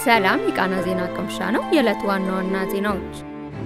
ሰላም የቃና ዜና ቅምሻ ነው። የዕለት ዋና ዋና ዜናዎች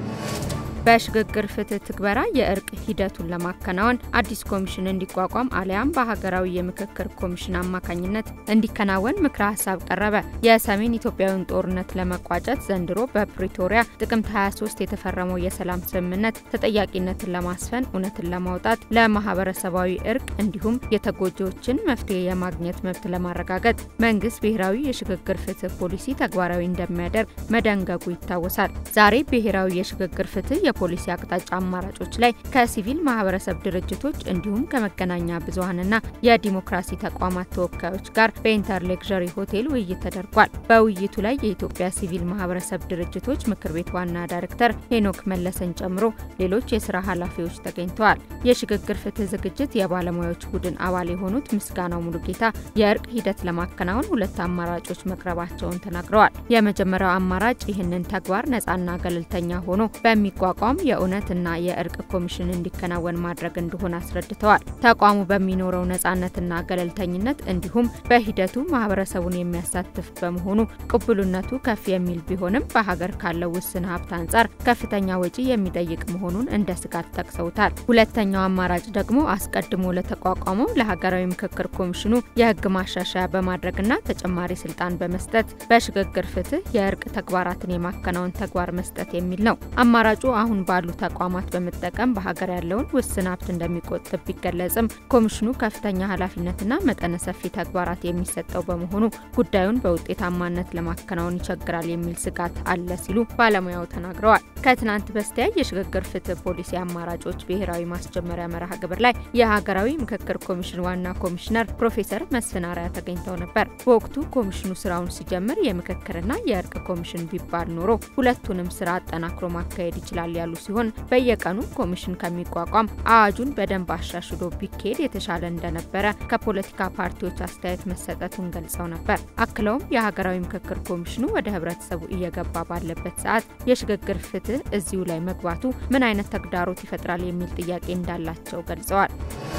በሽግግር ፍትህ ትግበራ የእርቅ ሂደቱን ለማከናወን አዲስ ኮሚሽን እንዲቋቋም አሊያም በሀገራዊ የምክክር ኮሚሽን አማካኝነት እንዲከናወን ምክረ ሀሳብ ቀረበ። የሰሜን ኢትዮጵያዊን ጦርነት ለመቋጨት ዘንድሮ በፕሪቶሪያ ጥቅምት 23 የተፈረመው የሰላም ስምምነት ተጠያቂነትን ለማስፈን እውነትን ለማውጣት ለማህበረሰባዊ እርቅ እንዲሁም የተጎጂዎችን መፍትሄ የማግኘት መብት ለማረጋገጥ መንግስት ብሔራዊ የሽግግር ፍትህ ፖሊሲ ተግባራዊ እንደሚያደርግ መደንገጉ ይታወሳል። ዛሬ ብሔራዊ የሽግግር ፍትህ የፖሊሲ አቅጣጫ አማራጮች ላይ ከሲቪል ማህበረሰብ ድርጅቶች እንዲሁም ከመገናኛ ብዙሀንና የዲሞክራሲ ተቋማት ተወካዮች ጋር በኢንተር ሌክዠሪ ሆቴል ውይይት ተደርጓል። በውይይቱ ላይ የኢትዮጵያ ሲቪል ማህበረሰብ ድርጅቶች ምክር ቤት ዋና ዳይሬክተር ሄኖክ መለሰን ጨምሮ ሌሎች የስራ ኃላፊዎች ተገኝተዋል። የሽግግር ፍትህ ዝግጅት የባለሙያዎች ቡድን አባል የሆኑት ምስጋናው ሙሉጌታ የእርቅ ሂደት ለማከናወን ሁለት አማራጮች መቅረባቸውን ተናግረዋል። የመጀመሪያው አማራጭ ይህንን ተግባር ነጻና ገለልተኛ ሆኖ በሚቋቋም የእውነትና የእርቅ ኮሚሽን እንዲከናወን ማድረግ እንደሆነ አስረድተዋል። ተቋሙ በሚኖረው ነጻነትና ገለልተኝነት እንዲሁም በሂደቱ ማህበረሰቡን የሚያሳትፍ በመሆኑ ቅቡልነቱ ከፍ የሚል ቢሆንም በሀገር ካለው ውስን ሀብት አንጻር ከፍተኛ ወጪ የሚጠይቅ መሆኑን እንደ ስጋት ጠቅሰውታል። ሁለተኛው አማራጭ ደግሞ አስቀድሞ ለተቋቋመው ለሀገራዊ ምክክር ኮሚሽኑ የህግ ማሻሻያ በማድረግና ተጨማሪ ስልጣን በመስጠት በሽግግር ፍትህ የእርቅ ተግባራትን የማከናወን ተግባር መስጠት የሚል ነው። አማራጩ አሁን ባሉ ተቋማት በመጠቀም በሀገር ያለውን ውስን ሀብት እንደሚቆጥብ ቢገለጽም ኮሚሽኑ ከፍተኛ ኃላፊነትና መጠነ ሰፊ ተግባራት የሚሰጠው በመሆኑ ጉዳዩን በውጤታማነት ለማከናወን ይቸግራል የሚል ስጋት አለ ሲሉ ባለሙያው ተናግረዋል። ከትናንት በስቲያ የሽግግር ፍትህ ፖሊሲ አማራጮች ብሔራዊ ማስጀመሪያ መርሃ ግብር ላይ የሀገራዊ ምክክር ኮሚሽን ዋና ኮሚሽነር ፕሮፌሰር መስፍን አርአያ ተገኝተው ነበር። በወቅቱ ኮሚሽኑ ስራውን ሲጀምር የምክክርና የእርቅ ኮሚሽን ቢባል ኖሮ ሁለቱንም ስራ አጠናክሮ ማካሄድ ይችላል ያሉ ሲሆን በየቀኑ ኮሚሽን ከሚቋቋም አዋጁን በደንብ አሻሽሎ ቢካሄድ የተሻለ እንደነበረ ከፖለቲካ ፓርቲዎች አስተያየት መሰጠቱን ገልጸው ነበር። አክለውም የሀገራዊ ምክክር ኮሚሽኑ ወደ ህብረተሰቡ እየገባ ባለበት ሰዓት የሽግግር ፍትህ እዚሁ ላይ መግባቱ ምን አይነት ተግዳሮት ይፈጥራል የሚል ጥያቄ እንዳላቸው ገልጸዋል።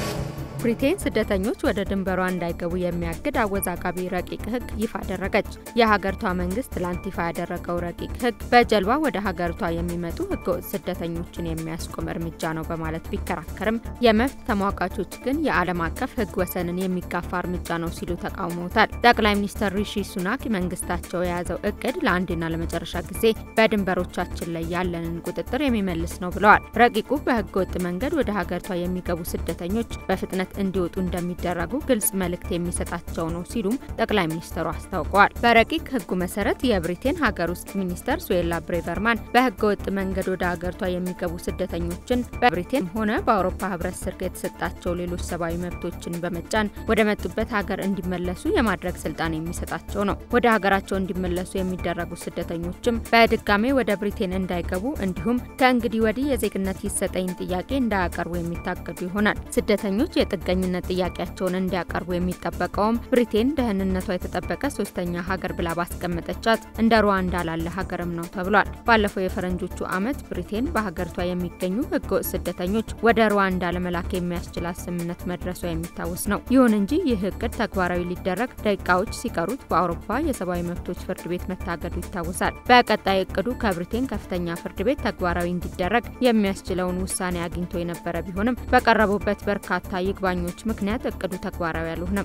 ብሪቴን ስደተኞች ወደ ድንበሯ እንዳይገቡ የሚያግድ አወዛጋቢ ረቂቅ ህግ ይፋ አደረገች። የሀገሪቷ መንግስት ትላንት ይፋ ያደረገው ረቂቅ ህግ በጀልባ ወደ ሀገሪቷ የሚመጡ ህገወጥ ስደተኞችን የሚያስቆም እርምጃ ነው በማለት ቢከራከርም የመብት ተሟጋቾች ግን የዓለም አቀፍ ህግ ወሰንን የሚጋፋ እርምጃ ነው ሲሉ ተቃውመውታል። ጠቅላይ ሚኒስትር ሪሺ ሱናክ መንግስታቸው የያዘው እቅድ ለአንዴና ለመጨረሻ ጊዜ በድንበሮቻችን ላይ ያለንን ቁጥጥር የሚመልስ ነው ብለዋል። ረቂቁ በህገወጥ መንገድ ወደ ሀገሪቷ የሚገቡ ስደተኞች በፍጥነት እንዲወጡ እንደሚደረጉ ግልጽ መልእክት የሚሰጣቸው ነው ሲሉም ጠቅላይ ሚኒስትሩ አስታውቀዋል። በረቂቅ ህጉ መሰረት የብሪቴን ሀገር ውስጥ ሚኒስተር ሱዌላ ብሬቨርማን በህገ ወጥ መንገድ ወደ ሀገሪቷ የሚገቡ ስደተኞችን በብሪቴን ሆነ በአውሮፓ ህብረት ስር የተሰጣቸው ሌሎች ሰብአዊ መብቶችን በመጫን ወደ መጡበት ሀገር እንዲመለሱ የማድረግ ስልጣን የሚሰጣቸው ነው። ወደ ሀገራቸው እንዲመለሱ የሚደረጉ ስደተኞችም በድጋሜ ወደ ብሪቴን እንዳይገቡ እንዲሁም ከእንግዲህ ወዲህ የዜግነት ይሰጠኝ ጥያቄ እንዳያቀርቡ የሚታገዱ ይሆናል። ስደተኞች ጥገኝነት ጥያቄያቸውን እንዲያቀርቡ የሚጠበቀውም ብሪቴን ደህንነቷ የተጠበቀ ሶስተኛ ሀገር ብላ ባስቀመጠቻት እንደ ሩዋንዳ ላለ ሀገርም ነው ተብሏል። ባለፈው የፈረንጆቹ ዓመት ብሪቴን በሀገሪቷ የሚገኙ ህገወጥ ስደተኞች ወደ ሩዋንዳ ለመላክ የሚያስችላት ስምምነት መድረሷ የሚታወስ ነው። ይሁን እንጂ ይህ እቅድ ተግባራዊ ሊደረግ ደቂቃዎች ሲቀሩት በአውሮፓ የሰብአዊ መብቶች ፍርድ ቤት መታገዱ ይታወሳል። በቀጣይ እቅዱ ከብሪቴን ከፍተኛ ፍርድ ቤት ተግባራዊ እንዲደረግ የሚያስችለውን ውሳኔ አግኝቶ የነበረ ቢሆንም በቀረቡበት በርካታ ይግባኞች ምክንያት እቅዱ ተግባራዊ አልሆነም።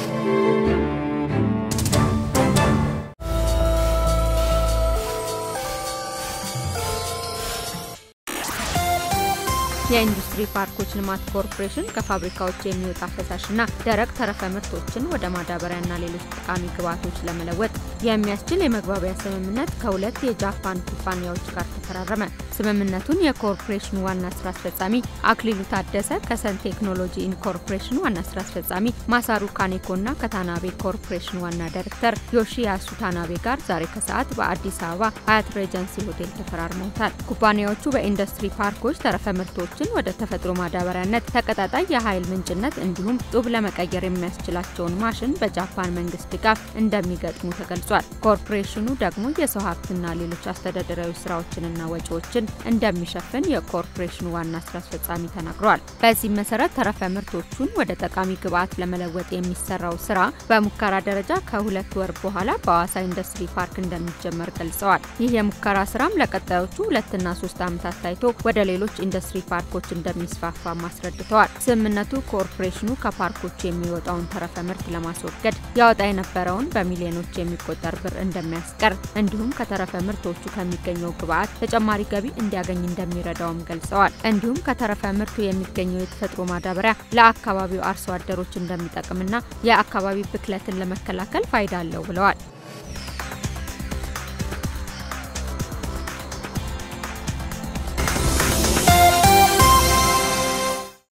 የኢንዱስትሪ ፓርኮች ልማት ኮርፖሬሽን ከፋብሪካዎች የሚወጣ ፈሳሽና ደረቅ ተረፈ ምርቶችን ወደ ማዳበሪያና ሌሎች ጠቃሚ ግብዓቶች ለመለወጥ የሚያስችል የመግባቢያ ስምምነት ከሁለት የጃፓን ኩባንያዎች ጋር ተፈራረመ። ስምምነቱን የኮርፖሬሽኑ ዋና ስራ አስፈጻሚ አክሊሉ ታደሰ ከሰን ቴክኖሎጂ ኢንኮርፖሬሽን ዋና ስራ አስፈጻሚ ማሳሩ ካኔኮና ከታናቤ ኮርፖሬሽን ዋና ዳይሬክተር ዮሺያሱ ታናቤ ጋር ዛሬ ከሰዓት በአዲስ አበባ ሀያት ሬጀንሲ ሆቴል ተፈራርመውታል። ኩባንያዎቹ በኢንዱስትሪ ፓርኮች ተረፈ ምርቶች ወደ ተፈጥሮ ማዳበሪያነት፣ ተቀጣጣይ የኃይል ምንጭነት እንዲሁም ጡብ ለመቀየር የሚያስችላቸውን ማሽን በጃፓን መንግስት ድጋፍ እንደሚገጥሙ ተገልጿል። ገልጿል። ኮርፖሬሽኑ ደግሞ የሰው ሀብትና ሌሎች አስተዳደራዊ ስራዎችንና ወጪዎችን እንደሚሸፍን የኮርፖሬሽኑ ዋና ስራ አስፈጻሚ ተናግረዋል። በዚህም መሰረት ተረፈ ምርቶቹን ወደ ጠቃሚ ግብዓት ለመለወጥ የሚሰራው ስራ በሙከራ ደረጃ ከሁለት ወር በኋላ በአዋሳ ኢንዱስትሪ ፓርክ እንደሚጀመር ገልጸዋል። ይህ የሙከራ ስራም ለቀጣዮቹ ሁለትና ሶስት ዓመታት ታይቶ ወደ ሌሎች ኢንዱስትሪ ፓርኮች እንደሚስፋፋ አስረድተዋል። ስምምነቱ ኮርፖሬሽኑ ከፓርኮች የሚወጣውን ተረፈ ምርት ለማስወገድ ያወጣ የነበረውን በሚሊዮኖች የሚቆጠር ብር እንደሚያስቀር እንዲሁም ከተረፈ ምርቶቹ ከሚገኘው ግብዓት ተጨማሪ ገቢ እንዲያገኝ እንደሚረዳውም ገልጸዋል። እንዲሁም ከተረፈ ምርቱ የሚገኘው የተፈጥሮ ማዳበሪያ ለአካባቢው አርሶ አደሮች እንደሚጠቅምና የአካባቢ ብክለትን ለመከላከል ፋይዳ አለው ብለዋል።